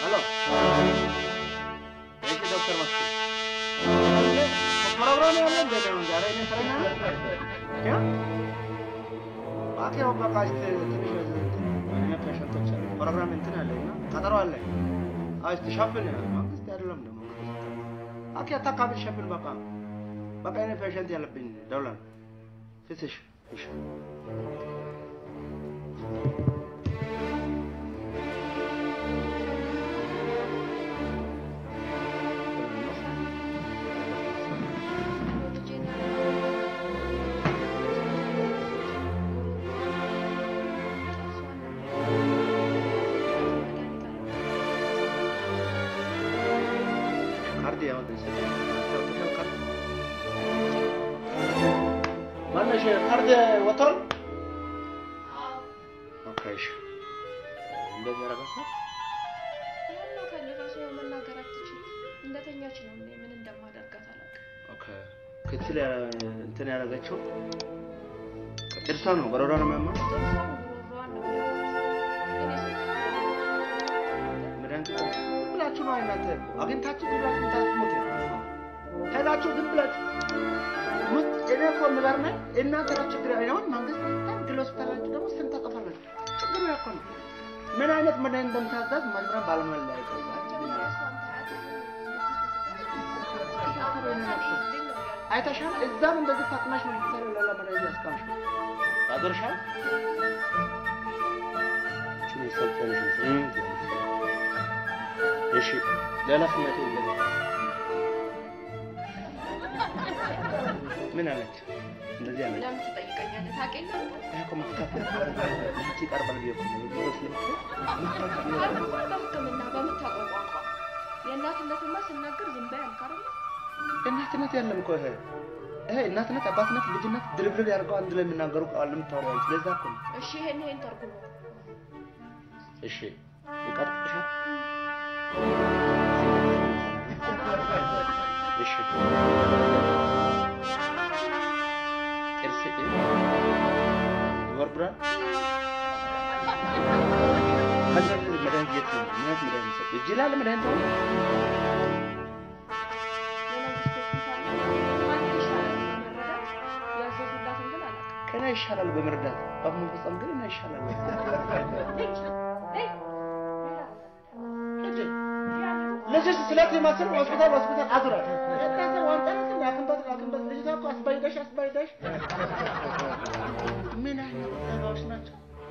ሄሎ እሺ ዶክተር መስፍን ፕሮግራም ያለ እንደ ነው ዛሬ እኔ ስረኛ ያ ባኪ በቃ እስቲ ትንሽ እኔ ፔሸንቶች አሉ ፕሮግራም እንትን አለ እና ቀጠሮ አለ አይ እስቲ ሸፍን መንግስት አይደለም ደግሞ አኪ አታካብል ሸፍን በቃ በቃ እኔ ፔሸንት ያለብኝ ደውላለሁ ፍትሽ እሺ ካርድ ያወጣ ማነሽ ካርድ ወጥቷል? ኦኬ እሺ እንደዚህ ያደርጋል። ያናታል ራሱ ያው መናገር አትችል እንደተኛች ነው እኔ ምን እንደማደርጋት አላውቅም። ኦኬ ክትል ያ- እንትን ያደረገችው ጥርሷ ነው በረዷ ነው የሚያማ ጥርሷን ጉሮሯን ነው የሚያማት። ግን የሰጠችው መድኃኒት ዝም ብላችሁ ነው እናንተ አግኝታችሁ ዝም ብላችሁ ታስሙት ሄዳችሁ ዝም ብላችሁ ሙት እኔ እኮ የምገርመኝ እናንተ ናችሁ ችግር አሁን መንግስት በጣም ግል ሆስፒታላችሁ ደግሞ ስንት ተከፈላችሁ ችግሩ እኮ ነው ምን አይነት መድኃኒት እንደምታዛዝ መምረን ባለሙያ ላይ መጀመሪያ እሷን ታያት። አይተሻል እዛም እንደዚህ ታጥናሽ ነው የምትሰሪው ሌላ መድኃኒት ያስቀምሽ ያዞርሻል እቺ ሰብተንሽ እሺ ሌላ ስሜት የለም ምን አለች እንደዚህ አለች ለምን ትጠይቀኛለህ? ታውቂያለህ? ይሄ እኮ መካፈል አንቺ ይቀርባል ብዬ እኮ ነው ብዙ ስለምትል ካልኩ በሕክምና በምታውቀው ቋንቋ የእናትነትማ ስናገር ዝም በይ አልክ አይደል? እናትነት ያለም እኮ ይሄ ይሄ እናትነት አባትነት ልጅነት ድርብርብ ያደርገው አንድ ላይ የሚናገሩ ቃል የምታወሪው አንቺ ለዛ እኮ ነው እሺ ይሄን ይሄን ተርጉሙ። እሺ ይቀጥቅሻል እሺ ጥርስ ይወርብራል ከዛ መድኃኒት የት ነው ምን አይነት መድኃኒት ሰጥ እጅ ላይ ያለ መድኃኒት ነው የመንግስት ሆስፒታል ነው። አንተ ይሻላል በመረዳት ያዘዙላትን ግን አላውቅም። ከና ይሻላል በመርዳት አብ መፈጸም ግን እና ይሻላል ልጅሽ ስለት የማስር ሆስፒታል ሆስፒታል አዙራት እናንተ ዋንጠረስ ያክንበት ያክንበት ልጅቷ እኮ አስባይደሽ አስባይደሽ ምን አይነት ሰባዎች ናቸው?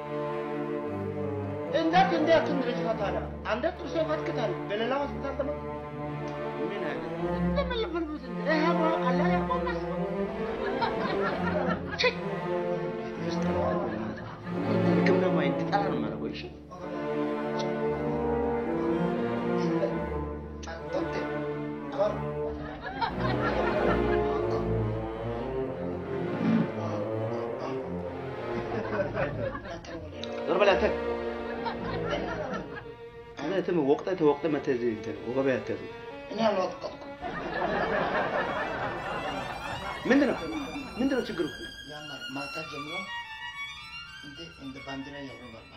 እንዴት እንዴት ልጅቷ ታዲያ አንደ ጥርሶ ይፈትክታል በሌላ ሆስፒታል ደግሞ ምን አይነት እንደምልፍልፍት ይሄ ነው ቀላል ያቆማስ ህክምና ማይ እንድጠላ ነው የማደርገው እሺ ዞር በል አንተ አንተ እንትም ወቅጠህ ተወቅጠህ መተህ እዚህ እንትን ወገበያ አትያዝም። እኔ አልወቀጥኩም። ምንድን ነው ምንድን ነው ችግሩ? ያማል ማታ ጀምሮ እንደ እንደ ባንዲራ ያውለበልባል።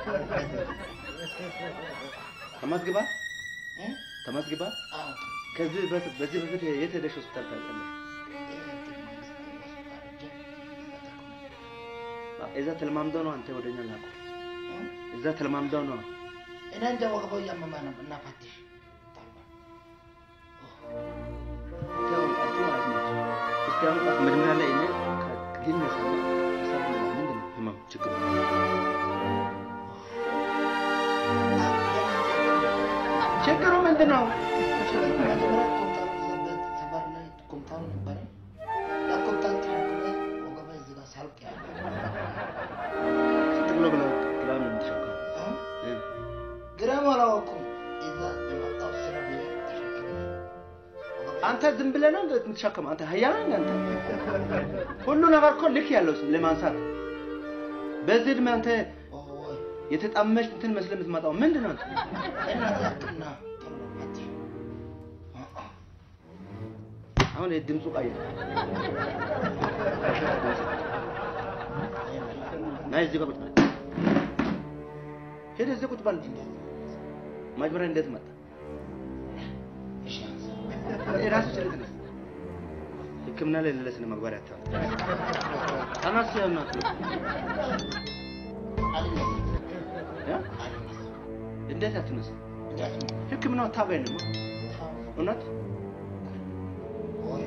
ተመዝግባ እ? ተመዝግባ አዎ ከዚህ በፊት በዚህ በፊት የት ሄደሽ ሆስፒታል ታውቂያለሽ? እዛ ተለማምደው ነው አንተ ወደኛ ላኩ። እዛ ተለማምደው ነው እኔ እንደ ወገበው እያመመ ነው እና ፈትሽ ያው አንቺ ማለት ነው። እስቲ አሁን ጣት መጀመሪያ ላይ እኔ ከግነሰና ሀሳብ ምንድን ነው ህመም ችግሩ? ችግሩ ምንድን ነው? መጀመሪያ ኮምታሩ ዘበት ሰፈር ላይ ኮምታሩ ነበረ። ያ ኮምታሩ ተሸክሜ ወገቤ እዚህ ጋር ሳልቅ ያለ ስንት ኪሎ ብለህ ግራም ነው የምትሸከመው? እ? እ? ግራም አላወኩም። እዛ የመጣው ስራ ብዬ ተሸክሜ ወገቤ አንተ ዝም ብለህ ነው የምትሸከመው? አንተ ሀያ ነህ አንተ። ሁሉ ነገር እኮ ልክ ያለው ለማንሳት በዚህ እድሜ አንተ ወይ የተጣመሽ እንትን መስለህ የምትመጣው ምንድን ነው? አንተ? እናት ያክልና ቶሎ ፈትሽ እ እ አሁን የድምፁ ቀይር። ና እዚህ ጋር ቁጭ በል። ሄደህ እዚህ ቁጭ በል። መጀመሪያ እንዴት መጣ? እሺ አንሳ። የራሱ ችለት ነው። ሕክምና ላይ ለለ ስነ መግባር ያታል ተነስ ያናት አልነሳም። እ? አልነሳም። እንዴት አትነሳ? እንዴት ነው? ሕክምናው አታባይ ነው እውነት ወይ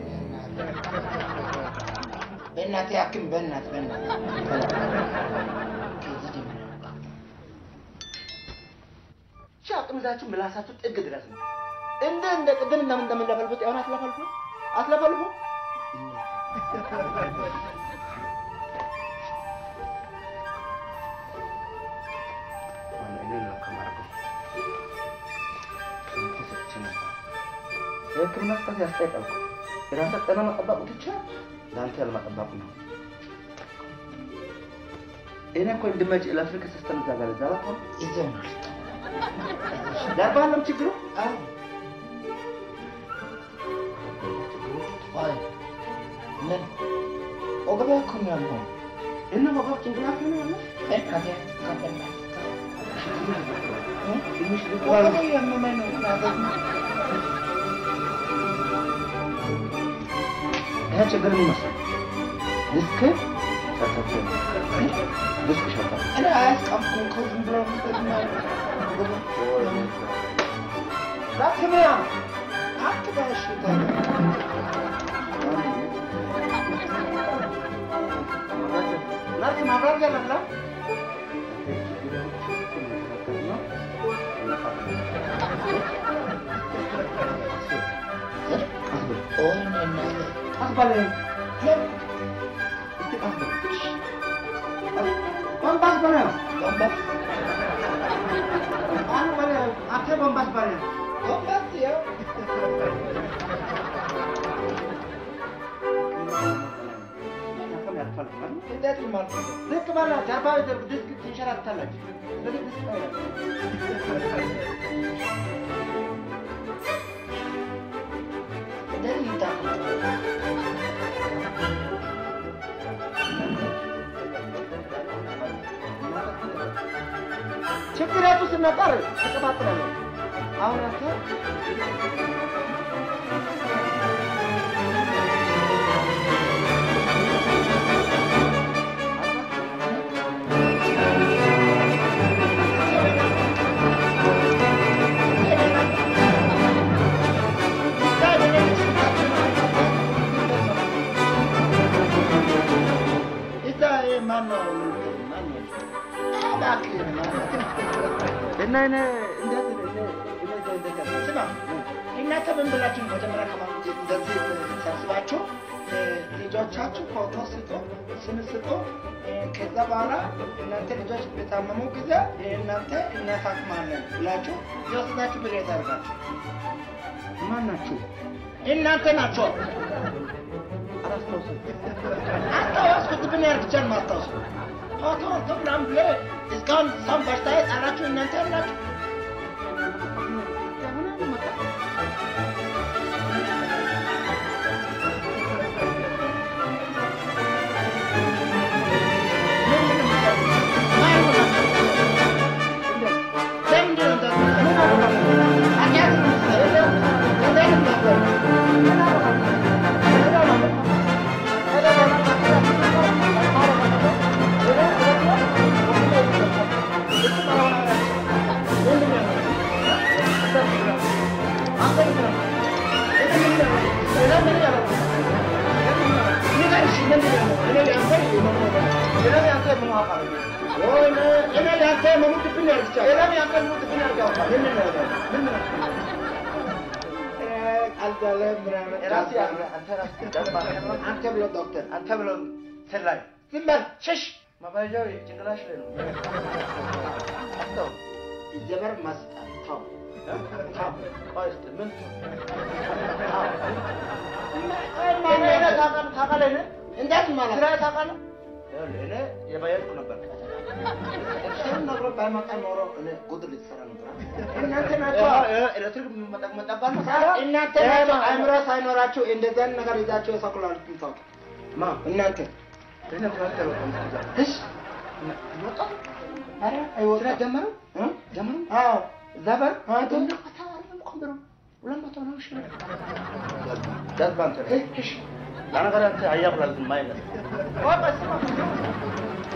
በእናትህ ያክም በእናትህ በእናትህ ከዚህ ጀምሮ ቻ አቅም ይዛችሁ ምላሳችሁ ጥግ ድረስ ነው። እንደ እንደ ቅድም እንደምን እንደምንለፈልፉት ያሁን አትለፈልፉ አትለፈልፉ የህክምና ስጠት ያስጠይቃል። የራሰ ጤና መጠበቁ ብቻ ለአንተ ያለመጠበቁ ነው። እኔ እኮ እንድመጭ ኤሌክትሪክ ሲስተም እዛ ጋር እዛ ላይ ይዘው ነው ዳርባለም ችግሩ አዎ አይ ምን ወገቤ እኮ ነው ያለው እና ወገብ ጭንቅላት ነው ያለ በእናትህ ከበእናትህ ትንሽ ወገቤ ያመመኝ ነው እናትህ ይሄ ችግር ምን መሰለህ? ልክ ሸርታቸው ልክ ሸርታ እኔ አያስቀምኩም እኮ ዝም ብሎ ዳክሚያ አትጋሽ ናርት ማብራት ያለብላ ኦይ እናትህ አስባለ ወንባስ በለ ወንበር አኑ በለ አተ ወንባስ በለ ወንበር ያው እንዴት ማለት ነው? ዝቅ በላ ጀርባ ድስክ ትንሸራተታለች። ስለዚህ ድስቅ አይደለም። እንደዚህ ይታወቃል። ችግራችሁ ስነቀር ትቀባጥላለች። አሁን አንተ እዛ ማን ነው? ማን ነው? እባክህ ማን ነው? እና እኔ እንዴት እኔ እኔ እዛ እንዴት ያለ ስማ እናንተ ምን ብላችሁ ነው መጀመሪያ ከማለት እንደዚህ ሰብስባችሁ እ፣ ልጆቻችሁ ፎቶ ስጡ፣ ስም ስጡ። እ፣ ከዛ በኋላ እናንተ ልጆች በታመሙ ጊዜ እናንተ እናሳክማለን ብላችሁ የወሰዳችሁ ብር ያደርጋችሁ ማን ናችሁ? እናንተ ናቸው። አላስታውስም። አስታወስኩት ብን ያርግቻል ማስታወስ ፎቶ ወጥቶ ምናምን ብለህ እስካሁን ሰውን በሽታ የጣላችሁ እናንተ ናችሁ። አንተ ብሎ ዶክተር አንተ ብለው ሰላይ ዝም በል ሽሽ ማባዣው ጭንቅላሽ ላይ ነው። አስተው ዘበር መስጠት ተው ተው ቆይ እስኪ ምን ታውቃለህ እንዴት ማለት ስራ ታውቃለህ? ይኸውልህ እኔ የባየርኩ ነበር። እሱን ነግሮ ባይመጣ ኖሮ እኔ ጉድ ልትሰራ ነበር። እናንተ ናቸው ኤሌክትሪክ መጠባል እናንተ ናቸው አእምሮ ሳይኖራችሁ እንደዚህ አይነት ነገር ይዛችሁ የሰኩላል ታውቁ ማ እናንተ እኔ ፍራት ተበቀም እሺ መጣ አረ አይወጣ ስራ ጀመሩ እ ጀመሩ አዎ እዛ በር አንተ ኮምብሮ ሁለት መቶ ነው ሺ ዳዝ ባንተ ለነገር አንተ አያብላል ማይለ